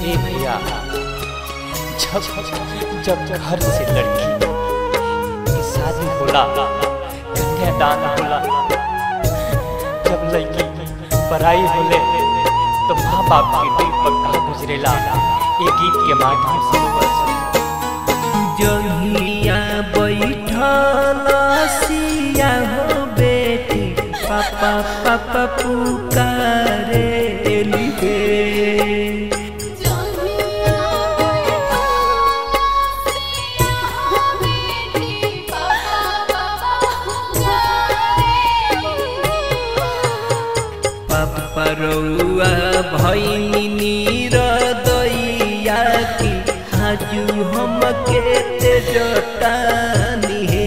ए भैया जब जब घर से लड़की की शादी होला कन्यादान होला जब लड़की पढ़ाई होले तो माँ बाप के दिल पर का गुजरेला ये गीत के माध्यम से बस जहिया बैठल सिया हो बेटी पापा पापा पुकारे लिबे पापा रउआ भैनी नीर दैया की आजू हम के तेजतानी हे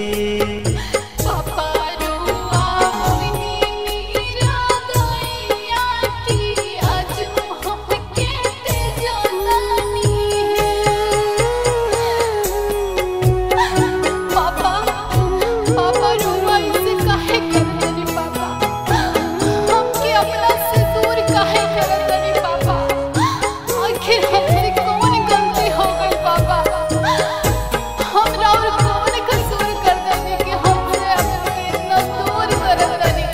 पापा पापा रुआ इसे काहे करतनी पापा हमके अपना से दूर काहे करतनी पापा आखिर हमसे कौन गलती हो गई पापा हमरा और कौन कसूर कर देनी कि हमसे हमके इतना दूर करतनी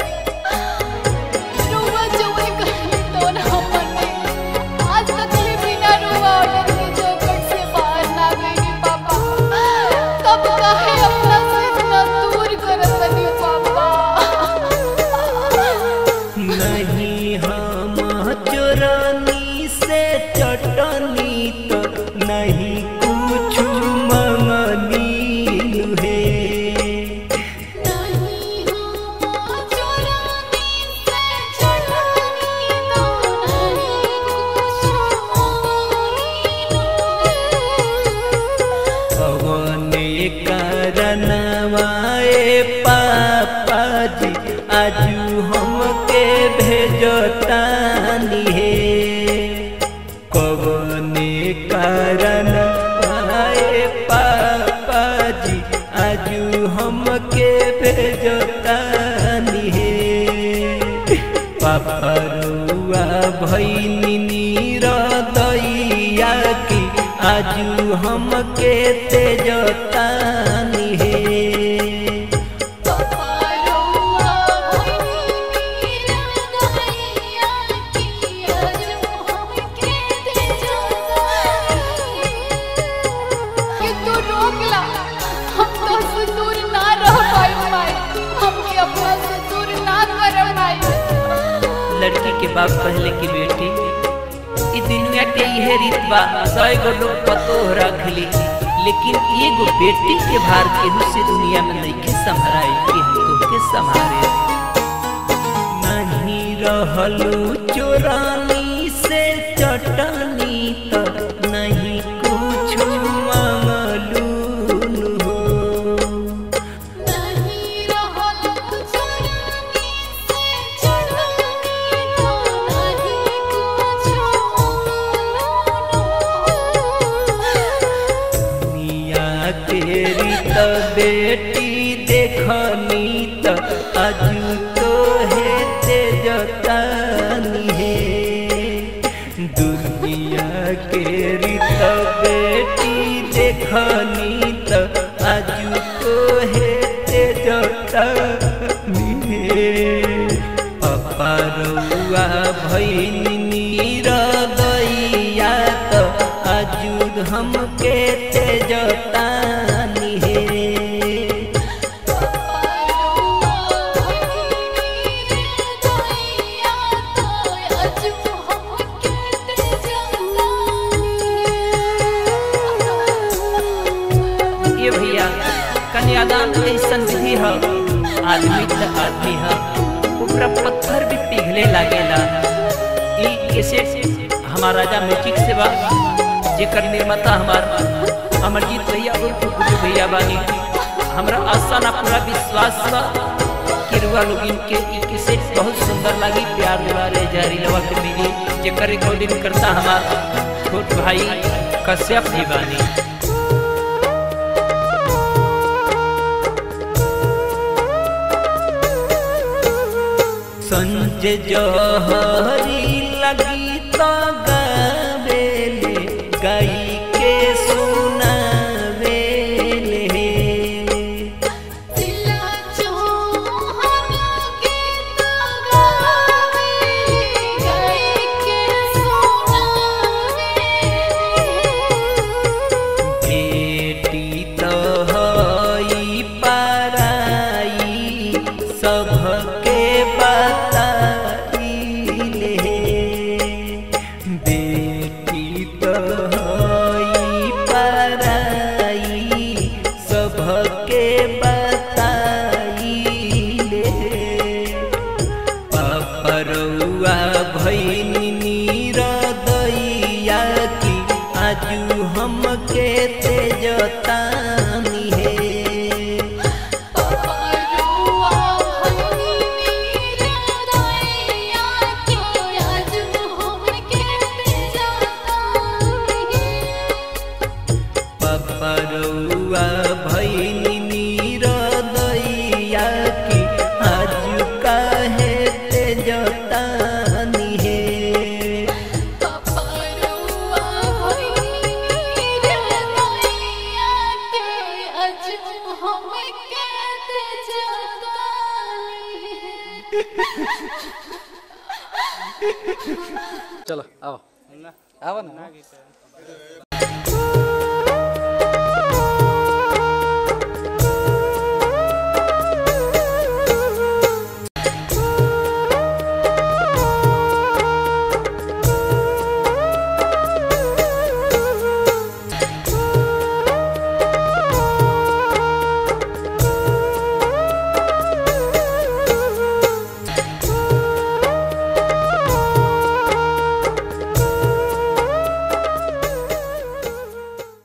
रुआ जवन कहीं तो ना हमने आज तक भी बिना रुआ ऑर्डर के चौकट से बाहर ना गई पापा तब काहे अपना से इतना दूर करतनी पापा नहीं हम चोरनी से चटनी तो नहीं कुछ मंगनी है नहीं हम चोरानी से चटनी तो नहीं कुछ भगवाने करनवाए पापा जी आजू हमके भेजतानी हे कवने कारण आए पापा जी आजू हमके भेजतानी हे पापा रुआ भैनी नीर दैया की आजू हमके तेजतानी हे पापा रुआ भैनी नीर दैया की आज हमके दे कि तू रोक ला हम तो से दूर ना रह पाई माई हमके अपना से दूर ना कर माई लड़की के बाप पहले की बेटी ई दुनिया के इहे रीत बा सौ गो लोग पतो रखली लेकिन एगो बेटी के भार केहू से दुनिया में नहीं संभराई कि हम तोहके संभारे नहीं रहलू चोरानी से चटनी तो नहीं कुछ मंगलू हो नहीं रहल चोरानी से चटनी तो नहीं कुछ मिया तेरी त बेटी देखनी त अजू तो है तेजतानी है दुनिया केरी त बेटी देखनी त अजू तो है तेजतानी है पप्पा रउआ भैनी नीर दैया त अजूद हमके तेजतानी हे ये भैया कन्यादान ऐसन विधि है आदमी त आदमी है ऊपर पत्थर भी पिघले लागेला ई कैसे हमार राजा म्यूजिक से बा जेकर निर्माता हमार अमरजीत भैया और गुरु भैया बानी हमरा आशा ना पूरा विश्वास बा कि रुआ लोग इनके ई कैसे बहुत सुंदर लगी प्यार दुलारे जारी लवा के मिली जेकर रिकॉर्डिंग करता हमार छोट भाई कश्यप जी बानी संजय जहरी लगी तो गावे हमके तेजतानी है पपरुआ भनी नीरदैया के आज हमके तेजतानी पपरुआ भैनी नीर दैया की आज काहे तेजतानी है पपरुआ भनी नीरदैया के आज हमके तेजतानी चलो आओ आओ ना